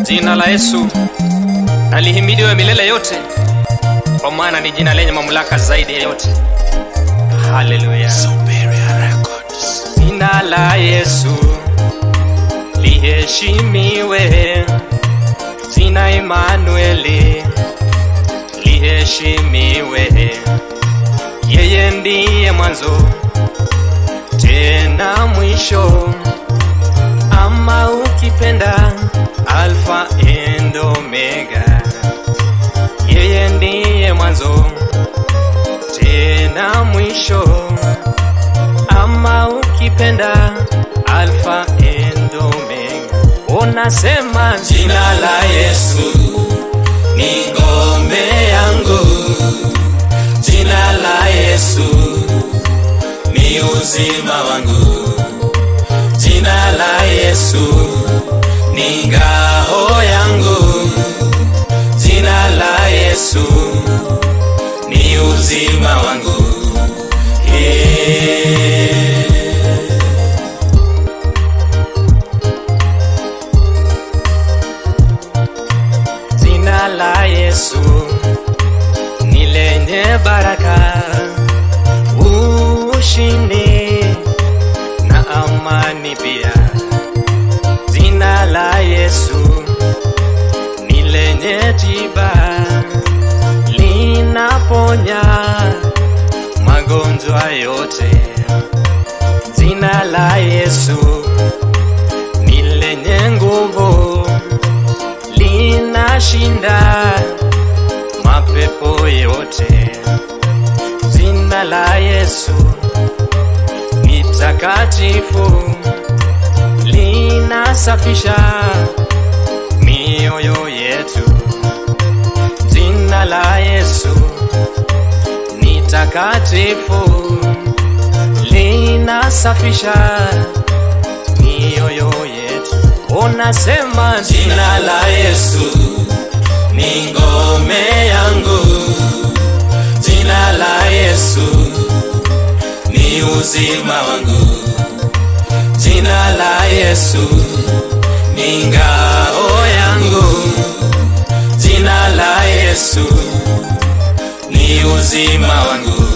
Jina la Yesu alihimidiwe milele yote, kwa maana ni jina lenye mamlaka zaidi ya yote. Haleluya! Jina la Yesu liheshimiwe, jina Emanueli liheshimiwe. Yeye ndiye mwanzo tena mwisho, ama ukipenda Alfa and Omega. Yeye ndiye mwanzo tena mwisho, ama ukipenda Alfa and Omega. Unasema Jina la Yesu ni ngome yangu, jina la Yesu ni uzima wangu, jina la Yesu ni ngao yangu, jina la Yesu ni uzima wangu. Yeah. Jina la Yesu ni lenye baraka, ushindi na amani pia. Jina la Yesu ni lenye tiba, linaponya magonjwa yote. Jina la Yesu ni lenye nguvu linashinda mapepo yote. Jina la Yesu ni takatifu, linasafisha mioyo yetu. Jina la Yesu ni takatifu, linasafisha mioyo yetu. Unasema Jina la Yesu ni ngome yangu, jina la Yesu ni uzima wangu, jina la Yesu ni ngao yangu, jina la Yesu ni uzima wangu.